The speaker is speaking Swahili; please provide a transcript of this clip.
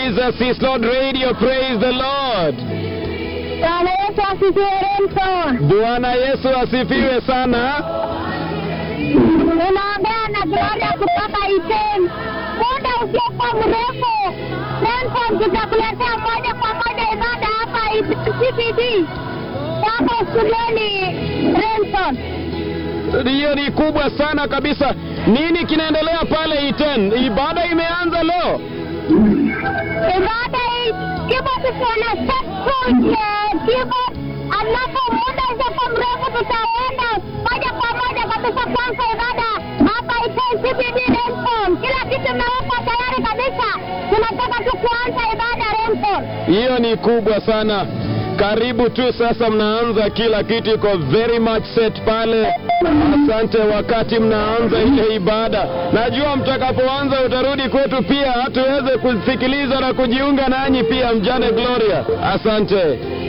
Jesus is Lord Radio. Praise the Lord. Bwana Yesu asifiwe Remson. Bwana Yesu asifiwe sana. Unaongea na Gloria kutoka Iten. Muda usiokuwa mrefu, Remson tutakuletea moja kwa moja ibada hapa Iten CBD. Hapo studioni Remson. Hiyo ni kubwa sana kabisa. Nini kinaendelea pale Iten? Ibada imeanza leo. Ibada hii kipo tukiona sekund kipo ambapo muda usiokuwa mrefu tutaenda moja kwa moja kabisa kwanza ibada hapa Iten CBD Remson. Kila kitu imewekwa tayari kabisa, tunataka tu kuanza ibada Remson. Hiyo ni kubwa sana. Karibu tu sasa, mnaanza kila kitu iko very much set pale. Asante wakati mnaanza ile ibada. Najua mtakapoanza utarudi kwetu pia tuweze kusikiliza na kujiunga nanyi pia, mjane Gloria. Asante.